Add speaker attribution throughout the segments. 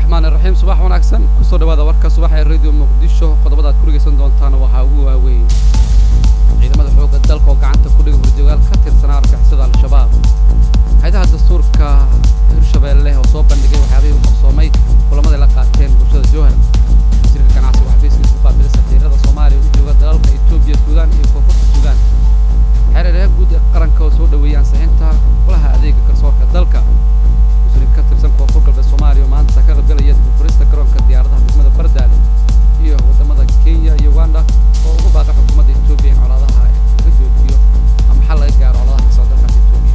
Speaker 1: raxmaan iraxiim subax wanaagsan kusoo dhawaada warka subax ee radio muqdisho qodobada aad ku dhegaysan doontaan waxaa ugu waaweyn ciidamada xoogga dalka oo gacanta ku dhiga horjoogaal ka tirsanaa argixisada al-shabaab hay-adaha dastuurka hirshabeelle oo soo bandhigay waxyaabihii u qabsoomay kulamada la qaateen bulshada jowhar wasiirka ganacsiga xafiiskiisa ku qaabilay safiirada soomaaliya u jooga dalalka etoobiya suudaan iyo koonfurta suudaan xereeraha guud ee qaranka oo soo dhaweeyay ansixinta golaha adeega garsoorka dalka muslim ka tirsan koonfur galbeed soomaaliya oo maanta ka qaybgalaya dibufurista garoonka diyaaradaha degmada bardaale iyo waddamada kenya iyo uganda oo ugu baaqa xukuumadda etoobiya in colaadaha laga joojiyo ama xal laga gaaro colaadaha kasoo dalkaas etoobiya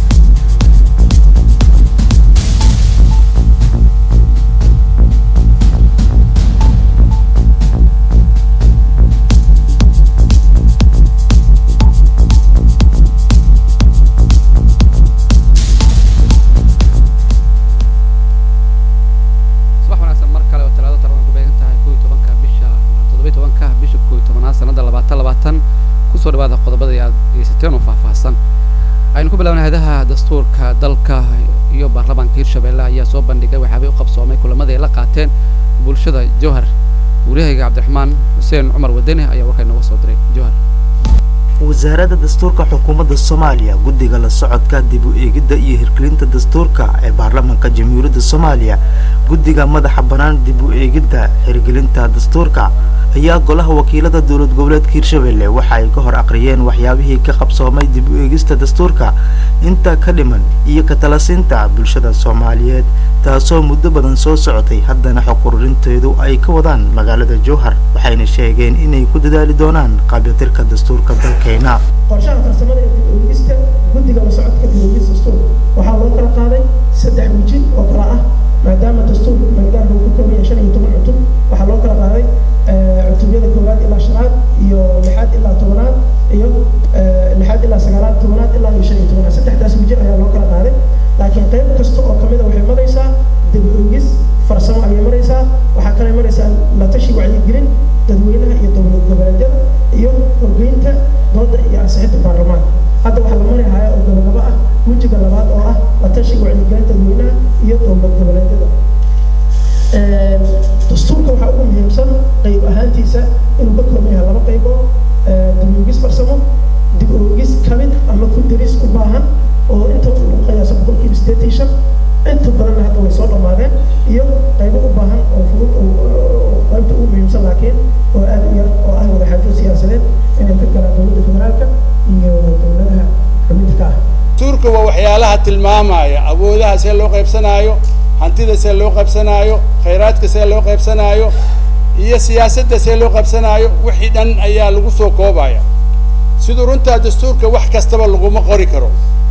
Speaker 1: subax wanaagsan mar kale oo talaado taran ku beegan tahay koo iyo tobanka bisha toddoba iyo tobanka bisha koo iyo tobanaad sanadda labaatan labaatan kusoo dhawaada qodobada aad dhegeysateen oo faahfaahsan aynu ku bilaabnay hayadaha dastuurka dalka iyo baarlamaanka hirshabeelle ayaa soo bandhigay waxyaabay u qabsoomay kulamadii ay la qaateen bulshada jowhar waryahayga cabdiraxmaan xuseen cumar wadani ayaa warkaa inooga soo diray jowhar
Speaker 2: wasaaradda dastuurka xukuumadda soomaaliya guddiga la socodka dib u eegidda iyo hirgelinta dastuurka ee baarlamaanka jamhuuriyadda soomaaliya guddiga madaxa bannaan dib u eegidda hirgelinta dastuurka ayaa golaha wakiilada dowlad goboleedka hirshabelle waxa ay ka hor aqriyeen waxyaabihii ka qabsoomay dib u eegista dastuurka inta ka dhiman iyo ka talasiinta bulshada soomaaliyeed taasoo muddo badan soo socotay haddana xog ururinteedu ay ka wadaan magaalada jowhar waxayna sheegeen inay ku dadaali doonaan qaabyatirka dastuurka dalkeena
Speaker 3: qorshaha farsamada ee dib oogista guddiga la socodka dib oogista dastuurka waxaa loo kala qaaday saddex weji oo kala ah maadaama dastuurka magaalada uu ka kooban yahay shan iyo toban cutub waxaa loo kala qaaday cutubyada koowaad ilaa shanaad iyo lixaad ilaa tobanaad iyo lixaad ilaa sagaalaad tobanaad ilaa iyo shan iyo tobanaad saddexdaas weji ayaa loo kala qaaday laakiin qayb kasta oo kamid a waxay maraysaa dib oogis farsamo ayay maraysaa waxaa kale maraysaa la tashi wacyigelin dadweynaha iyo dowlad goboleedyada iyo horgeynta dooda iyo ansixinta baarlamaanka hadda waxaa la mari haya oo gabagabo ah wejiga labaad oo ah la tashiga wacyigelinta dadweynaha iyo dowlad goboleedyada dastuurka waxaa ugu muhiimsan qayb ahaantiisa inuu ka kooban yahay laba qaybood dib oogis farsamo dib oogis kamid ama ku daris u baahan oo inta lagu qiyaasa boqolkiiba sideetan shan inta badanna hadda way soo dhammaadeen iyo qaybo u baahan oo fudud oo qaybta ugu muhiimsan laakiin oo aada u yar oo ah wadaxaajo siyaasadeed inay ka galaan dowladda federaalka iyo dowladaha xubinta ka ah
Speaker 4: dastuurka waa waxyaalaha tilmaamaya awoodaha see loo qaybsanaayo hantida see loo qaybsanaayo khayraadka see loo qaybsanaayo iyo siyaasadda see loo qaybsanaayo wixii dhan ayaa lagu soo koobaya siduu runtaa dastuurka wax kastaba laguma qori karo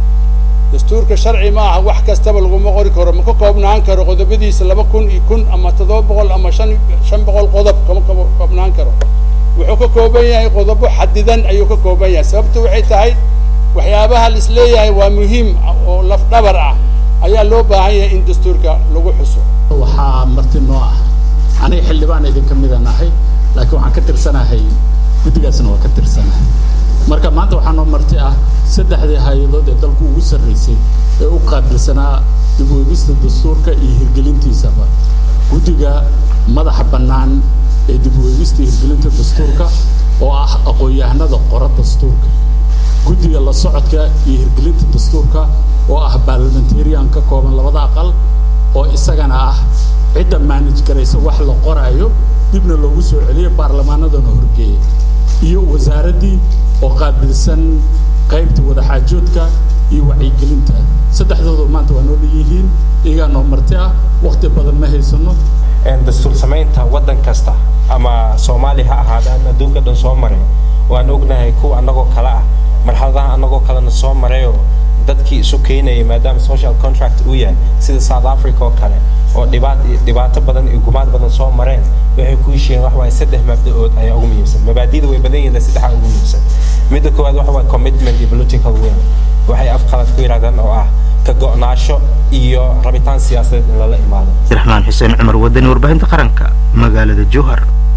Speaker 4: dastuurka sharci ma aha wax kastaba laguma qori karo ma ka koobnaan karo qodobadiisa laba kun iyo kun ama toddoba boqol ama shan shan boqol qodob kama koobnaan karo wuxuu ka kooban yahay qodobo xadidan ayuu ka kooban yahay sababtu waxay tahay waxyaabaha la isleeyahay waa muhiim oo lafdhabar ah ayaa loo baahan yahay in dastuurka lagu xuso
Speaker 5: waxaa marti noo ah aniga xildhibaan idinka mida nahay laakiin waxaan ka tirsanahay guddigaasna waa ka tirsanahay marka maanta waxaa noo marti ah saddexdii hay-adood ee dalku ugu sarraysay ee u qaabilsanaa dib u eegista dastuurka iyo hirgelintiisaba guddiga madaxa bannaan ee dib u eegista iyo hirgelinta dastuurka oo ah aqoon-yahanada qora dastuurka guddiga la socodka iyo hirgelinta dastuurka oo ah baarlamentarian ka kooban labada aqal oo isagana ah cidda manage garaysa wax la qoraayo dibna loogu soo celiyo baarlamaanadana horgeeya iyo wasaaraddii oo qaabilsan qaybta wadaxaajoodka iyo wacyigelinta saddexdoodu maanta waa noo dhanyihiin iyagaa noo marti ah waqti badan ma haysano
Speaker 6: dastuur samaynta waddan kasta ama soomaaliya ha ahaadaan adduunka dhan soo maray waan ognahay kuwa annagoo kale ah marxaladaha annagoo kalena soo marayoo dadkii isu keenayay maadaama social contract uu yahay sida south africa oo kale oo dhibaat dhibaato badan iyo gumaad badan soo mareen waxay ku heshiiyeen wax waaye saddex mabda-ood ayaa ugu muhiimsan mabaadida way badan yihiin saddexaa ugu muhiimsan midda koowaad waxa waaye commitment iyo political will waxay afqalad ku yidhahdaan oo ah ka go'naasho iyo rabitaan siyaasadeed in lala imaado
Speaker 2: abdiraxmaan xuseen cumar wadani warbaahinta qaranka magaalada jowhar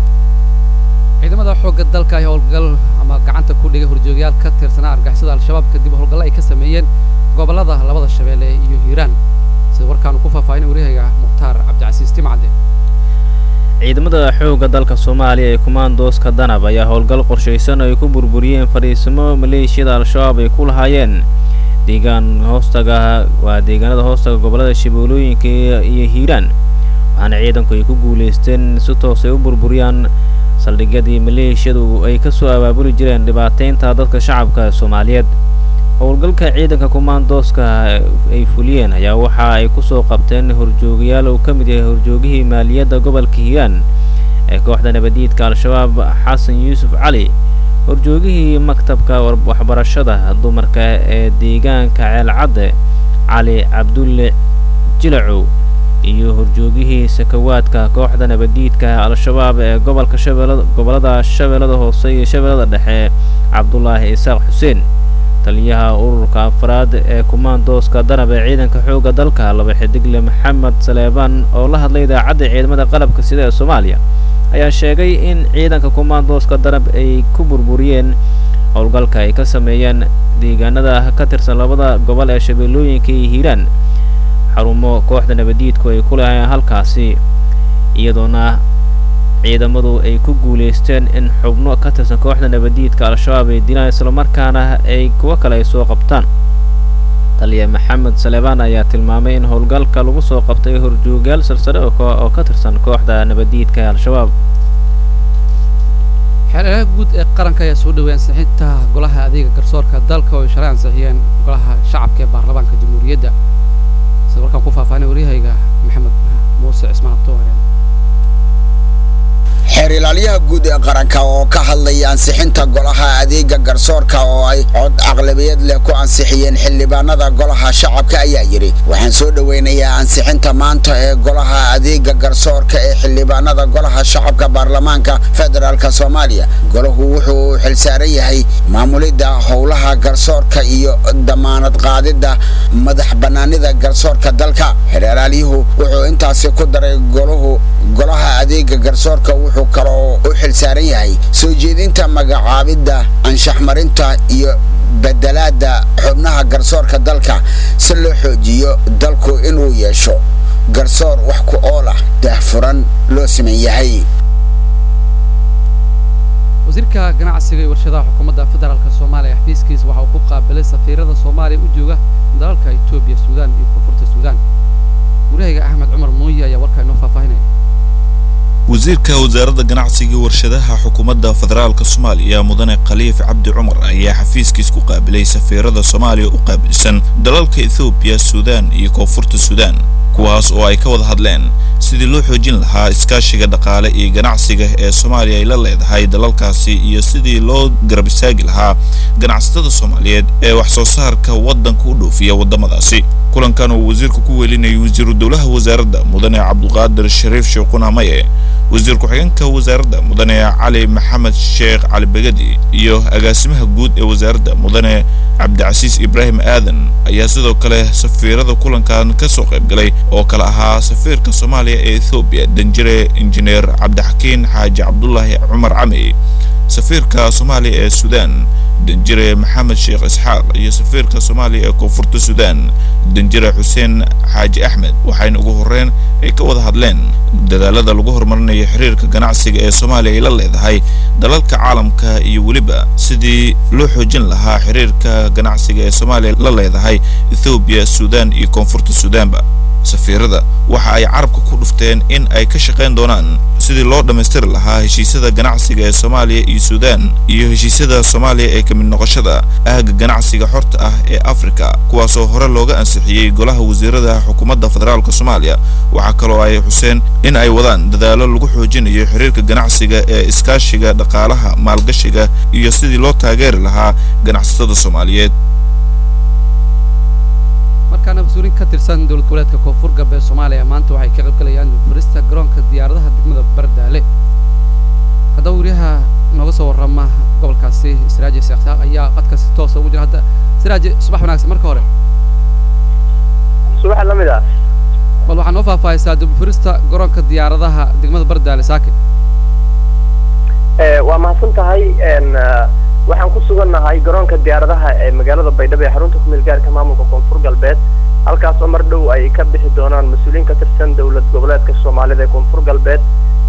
Speaker 1: ciidamada xoogga dalka ay howlgal ama gacanta ku dhigay horjoogayaal ka tirsanaa argixisada al-shabaab kadib howlgallo ay ka sameeyeen gobollada labada shabeelle iyo hiiraan sida warkaanu ku faahfaahinay waryahayga mukhtaar cabdicasiis timcad
Speaker 7: ciidamada xoogga dalka soomaaliya ee kumaandooska danab ayaa howlgal qorshaysan ay ku burburiyeen fadhiisimo maleeshiyada al-shabaab ay ku lahaayeen deegaan hoostaga waa deegaanada hoostaga gobollada shabeellooyinka iyo hiiraan waxaana ciidanku ay ku guulaysteen si toos ay u burburiyaan saldhigyadii maleeshiyadu ay ka soo abaabuli jireen dhibaateynta dadka shacabka soomaaliyeed howlgalka ciidanka kumaandooska ay fuliyeen ayaa waxa ay kusoo qabteen horjoogayaal uu ka mid yahay horjoogihii maaliyadda gobolka hiiraan ee kooxda nabadiidka al-shabaab xasan yuusuf cali horjoogihii maktabka waxbarashada dumarka ee deegaanka ceelcadde cali cabdulle jilacow iyo horjoogihii sakawaadka kooxda nabadiidka al-shabaab ee gobolka shabeellada gobollada shabeellada hoose iyo shabeellada dhexe cabdulaahi isaaq xuseen taliyaha ururka afraad ee kumaandooska danab ee ciidanka xoogga dalka laba xidigle maxamed saleebaan oo la hadlay idaacadda ciidamada qalabka sida ee soomaaliya ayaa sheegay in ciidanka kumaandooska danab ay ku burburiyeen howlgalka ay ka sameeyeen deegaanada ka tirsan labada gobol ee shabeellooyinka iyo hiiraan xarumo kooxda nabadiidku ay ku lahaayeen halkaasi iyadoona ciidamadu ay ku guulaysteen in xubno ka tirsan kooxda nabadiidka al-shabaab ay dilaan islamarkaana ay kuwo kale ay soo qabtaan taliya maxamed saleebaan ayaa tilmaamay in howlgalka lagu soo qabtay horjoogayaal silsare oo ka tirsan kooxda nabadiidka ee al-shabaab
Speaker 1: xeelelaha guud ee qaranka ayaa soo dhowey ansixinta golaha adeega garsoorka dalka oo ay shalay ansixiyeen golaha shacabka ee baarlamaanka jamhuuriyadda sida warkaan ku faahfaahinay waryahayga maxamed muuse cismaan abtowareen
Speaker 8: xeer ilaalyaha guud ee qaranka oo ka hadlaya ansixinta golaha adeega garsoorka oo ay cod aqlabiyad leh ku ansixiyeen xildhibaanada golaha shacabka ayaa yidhi waxaan soo dhoweynayaa ansixinta maanta ee golaha adeega garsoorka ee xildhibaanada golaha shacabka baarlamaanka federaalk soomaaliya golahu wuxuu xilsaaran yahay maamulidda howlaha garsoorka iyo damaanad qaadidda madax bannaanida garsoorka dalka xeer ilaalyuhu wuxuu intaasi ku daray golahu golaha adeega garsoorka wuxuu kaloo u xilsaaran yahay soo jeedinta magacaabidda anshaxmarinta iyo bedelaadda xubnaha garsoorka dalka si loo xoojiyo dalku inuu yeesho garsoor wax ku ool ah daahfuran loo siman yahay
Speaker 1: wasiirka ganacsiga iyo warshadaha xukuumadda federaalk soomaaliya xafiiskiisa waxa uu ku qaabilay safiirada soomaaliya u jooga dalalka etoobiya suudaan iyo koonfurta suudaan wariyahayga axmed cumar muuye ayaa warkaa inoo faahfaahinaya
Speaker 9: wasiirka wasaaradda ganacsiga warshadaha xukuumadda federaalka soomaaliya mudane khaliif cabdi cumar ayaa xafiiskiis ku qaabilay safiirada soomaaliya u qaabilsan dalalka ethoobiya suudaan iyo koonfurta suudaan kuwaas oo ay ka wada hadleen sidii loo xoojin lahaa iskaashiga dhaqaale iyo ganacsiga ee soomaaliya ay la leedahay dalalkaasi iyo sidii loo garab istaagi lahaa ganacsatada soomaaliyeed ee wax soo saarka waddanka u dhoofiya waddamadaasi kulankan uu wasiirku ku welinayay wasiiru dowlaha wasaaradda mudane cabduqaadir shariif sheekuna maye wasiir ku-xigeenka wasaaradda mudane cali maxamed sheekh cali begedi iyo agaasimaha guud ee wasaaradda mudane cabdicasiis ibraahim aadan ayaa sidoo kale safiirada kulankan ka soo qayb galay oo kale ahaa safiirka soomaaliya ee ethoobiya danjire injineer cabdixakiin xaaji cabdulaahi cumar cami safiirka soomaaliya ee suudaan danjire maxamed sheekh isxaaq iyo safiirka soomaaliya ee koonfurta suudaan danjire xuseen xaaji axmed waxayna ugu horreyn ay ka wada hadleen dadaalada lagu horumarinayo xiriirka ganacsiga ee soomaaliya ay la leedahay dalalka caalamka iyo weliba sidii loo xoojin lahaa xiriirka ganacsiga ee soomaaliya la leedahay ethoobiya suudaan iyo koonfurta suudaanba safiirada waxa ay carabka ku dhufteen in ay ka shaqayn doonaan sidii loo dhammaystiri lahaa heshiisyada ganacsiga ee soomaaliya iyo suudaan iyo heshiisyada soomaaliya ee ka mid noqoshada aaga ganacsiga xorta ah ee afrika kuwaasoo hore looga ansixiyey golaha wasiirada xukuumadda federaalk soomaaliya waxaa kaloo ay xuseen in ay wadaan dadaalo lagu xoojinayo xiriirka ganacsiga ee iskaashiga dhaqaalaha maalgashiga iyo sidii loo taageeri lahaa ganacsatada soomaaliyeed
Speaker 1: markaana mas-uuliin ka tirsan dowlad goboleedka koonfur galbeed soomaaliya maanta waxay ka qaybgalayaan furista garoonka diyaaradaha degmada bardaale haddaba wariyaha nooga soo warrama gobolkaasi siraaji seeksaaq ayaa qadka si toosa ugu jira hadda siraaji subax wanaagsan marka hore
Speaker 10: subax lamid ah
Speaker 1: bal waxaa noo faahfaahaysaa dibfurista garoonka diyaaradaha degmada bardaale saakin
Speaker 10: waa mahadsan tahay waxaan ku sugannahay garoonka diyaaradaha ee magaalada baydhabo ee xarunta ku meelgaarka maamulka koonfur galbeed halkaas oo mar dhow ay ka bixi doonaan mas-uuliyiin ka tirsan dowlad goboleedka soomaalida ee koonfur galbeed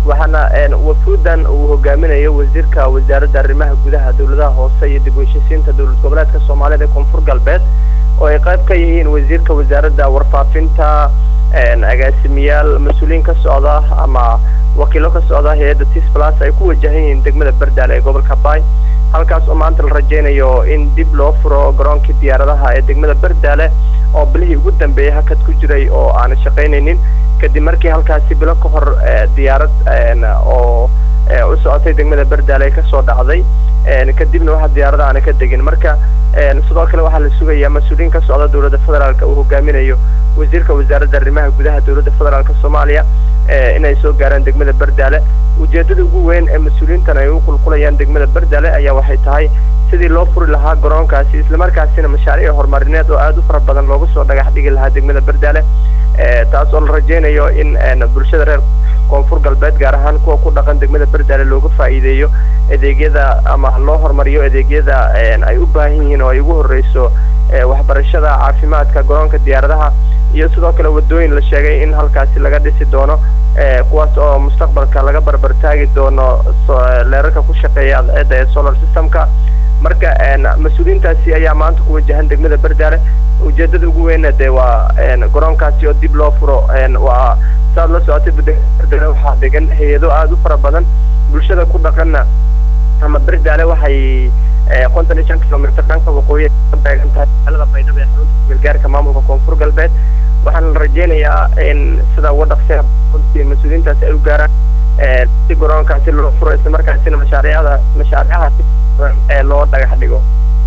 Speaker 10: waxaana wafuudan uu hogaaminayo wasiirka wasaaradda arrimaha gudaha dowladaha hoose iyo dib u heshisiinta dowlad goboleedka soomaalida ee koonfur galbeed oo ay qayb ka yihiin wasiirka wasaaradda warfaafinta agaasimiyaal mas-uuliyiin ka socda ama wakiilo ka socda hay-adda tis plus ay ku wajahan yihiin degmada berdaale ee gobolka bay halkaas oo maanta la rajaynayo in dib loo furo garoonkii diyaaradaha ee degmada berdaale oo bilihii ugu dambeeyay hakad ku jiray oo aan shaqaynaynin kadib markii halkaasi bilo ka hor diyaarad oo u socotay degmada berdaale ay kasoo dhacday kadibna waxa diyaarada aana ka degin marka sidoo kale waxaa la sugayaa mas-uuliyiin ka socda dowladda federaalk uu hogaaminayo wasiirka wasaaradda arrimaha gudaha dowladda federaalk soomaaliya inay soo gaaraan degmada berdaale ujeedada ugu weyn ee mas-uuliyiintan ay u qulqulayaan degmada berdaale ayaa waxay tahay sidii loo furi lahaa garoonkaasi islamarkaasina mashaariic horumarineed oo aada u fara badan loogu soo dhagax dhigi lahaa degmada berdaale taas oo la rajaynayo in bulshada reer koonfur galbeed gaar ahaan kuwa ku dhaqan degmada berdaale looga faa'iideeyo adeegyada ama loo horumariyo adeegyada ay u baahan yihiin oo ay ugu horreyso waxbarashada caafimaadka garoonka diyaaradaha iyo sidoo kale wadooyin la sheegay in halkaasi laga dhisi doono kuwaas oo mustaqbalka laga barbar taagi doono leerarka ku shaqeeya adceedda ee solar systemka marka mas-uuliyiintaasi ayaa maanta ku wajahan degmada berdaale ujeedada ugu weynna dee waa garoonkaasi oo dib loo furo waa saad la socotay berdaale waxaa degan hay-ado aada u fara badan bulshada ku dhaqanna ama berdaale waxay konton iyo shan kilomitr dhanka waqooyi ka beegan tahay magaalada baydhabo ee xarunta kumeelgaarka maamulka koonfur galbeed waxaana la rajaynayaa in sida uga dhaqseen runtii mas-uuliyiintaasi ay u gaaraan si garoonkaasi loo furo islamarkaasina mashaariicda mashaariicahaasi ee loo dhagax dhigo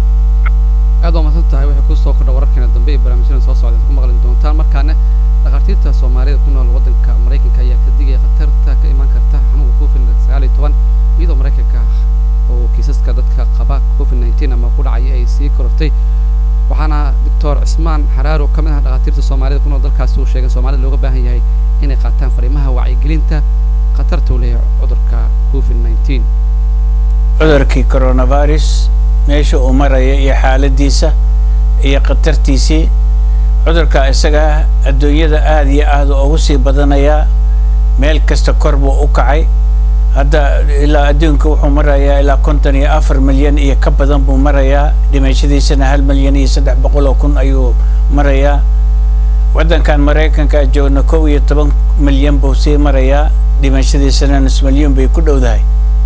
Speaker 1: aad waa mahadsan tahay waxay kusoo kordha wararkeena dambe ee barnaamijyadan soo socda ku maqli doontaan markaana dhakhaatiirta soomaalida ku nool waddanka maraykanka ayaa ka digaya khatarta ka imaan karta xanuunka covid sagaal iyo toban iyadoo maraykanka oo kiisaska dadka qaba covid nineteen ama ku dhacaya ay sii korortay waxaana doctor cismaan xaraaro ka mid ah dhakhaatiirta soomaalida ku nool dalkaasi uu sheegay soomaalida looga baahan yahay inay qaataan fariimaha wacyigelinta khatarta uu leeyahay cudurka covid nineteen
Speaker 11: cudurkii coronavirus meesha uu maraya iyo xaaladiisa iyo khatartiisii cudurka isaga adduunyada aada iyo aada ugu sii badanayaa meel kasta kor buu u kacay hadda ilaa adduunka wuxuu marayaa ilaa konton iyo afar milyan iyo ka badan buu marayaa dhimashadiisana hal milyan iyo saddex boqol oo kun ayuu marayaa waddankan maraykanka joogna kow iyo toban milyan buu sii marayaa dhimashadiisana nus milyan bay ku dhowdahay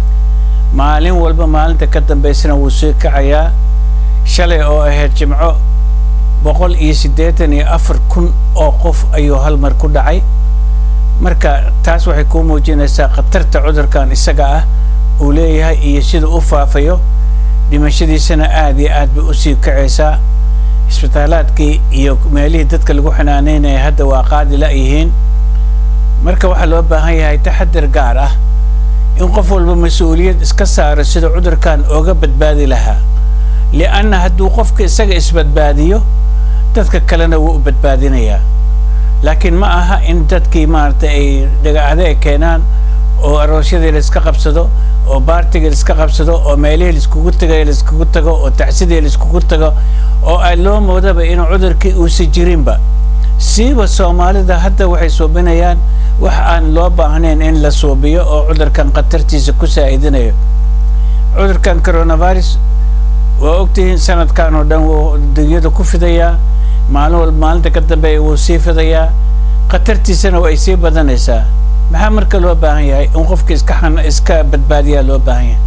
Speaker 11: maalin walba maalinta ka dambaysana wuu sii kacayaa shalay oo ahayd jimco boqol iyo siddeetan iyo afar kun oo qof ayuu hal mar ku dhacay marka taas waxay kuu muujinaysaa khatarta cudurkan isaga ah uu leeyahay iyo sida u faafayo dhimashadiisana aada iyo aad bay usii kacaysaa isbitaalaadkii iyo meelihii dadka lagu xanaaneynaya hadda waa qaadi la-yihiin marka waxaa loo baahan yahay taxadir gaar ah in qof walba mas-uuliyad iska saaro sida cudurkan ooga badbaadi lahaa lianna hadduu qofka isaga isbadbaadiyo dadka kalena wuu u badbaadinayaa laakiin ma aha in dadkii maaragtay ay dhagaacde ay keenaan oo aroosyadii la iska qabsado oo baartigii la iska qabsado oo meelihii laiskugu tagay la iskugu tago oo tacsidii la iskugu tago oo ay loo moodaba inuu cudurkii uusi jirinba siiba soomaalida hadda waxay suubinayaan wax aan loo baahnayn in la suubiyo oo cudurkan khatartiisa ku saa'idinayo cudurkan coronavirus waa ogtihiin sanadkan oo dhan wuu dunyada ku fidayaa maalin walba maalinta ka dambeeya wuu sii fidayaa khatartiisana waa ay sii badanaysaa maxaa marka loo baahan yahay in qofka iska xan iska badbaadiyaa loo baahan yahay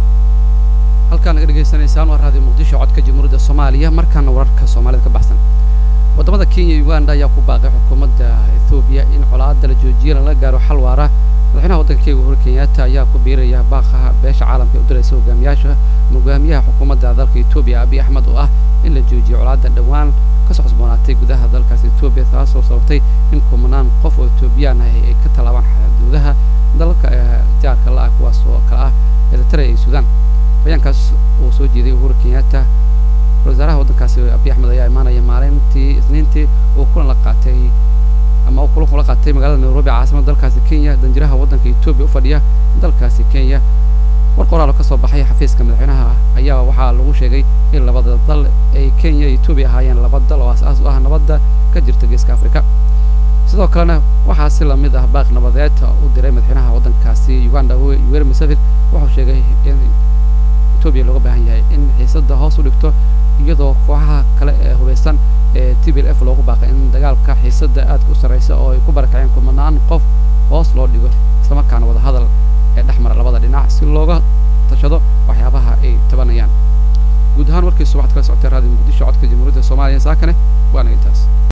Speaker 1: halkaan naga dhegaysanaysaan waa raadiyo muqdisho codka jamhuuriyadda soomaaliya markaana wararka soomaalida ka baxsan waddamada kenya iyo uganda ayaa ku baaqay xukuumadda ethoobiya in colaadda la joojiyo lala gaaro xal waara madaxweynaha waddanka kenya uhuru kenyatta ayaa ku biiraya baaqaha beesha caalamka ee u diraysa hogaamiyaasha hogaamiyaha xukuumadda dalka etoobiya abiy axmed oo ah in la joojiyo colaadda dhowaan kasoo cusboonaatay gudaha dalkaas etoobiya taasoo sababtay in kumanaan qof oo etoobiyaan ah ay ka tallaabaan xuduudaha dalka jaarka la-ah kuwaas oo kale ah eritrea iyo suudaan bayaankaas uu soo jeeday uhuru kenyatta wasaaraha waddankaasi abiy axmed ayaa imaanaya maalintii isniintii uu kulan la qaatay ama uu kulan kula qaatay magaalada nairobi caasimada dalkaasi kenya danjiraha waddanka etoobiya u fadhiya dalkaasi kenya war qoraal oo ka soo baxay xafiiska madaxweynaha ayaa waxaa lagu sheegay in labada dal ay kenya iyo etoobiya ahaayeen laba dal oo aas-aas u ah nabadda ka jirta geeska afrika sidoo kalena waxaa si lamid ah baaq nabadeed u diray madaxweynaha waddankaasi uganda yoweri museveni wuxuu sheegay in etoobiya looga baahan yahay in xiisadda hoos u dhigto iyadoo kooxaha kale ee hubeysan ee t b l f loogu baaqay in dagaalka xiisadda aadka u sarreysa oo ay ku barakaceen kumanaan qof hoos loo dhigo islamarkaana wadahadal ee dhex mara labada dhinac si looga tashado waxyaabaha ay tabanayaan guud ahaan warkiisu waxaad kala socotay raadiyo muqdisho codka jamhuuriyadda soomaaliya saakane waana intaas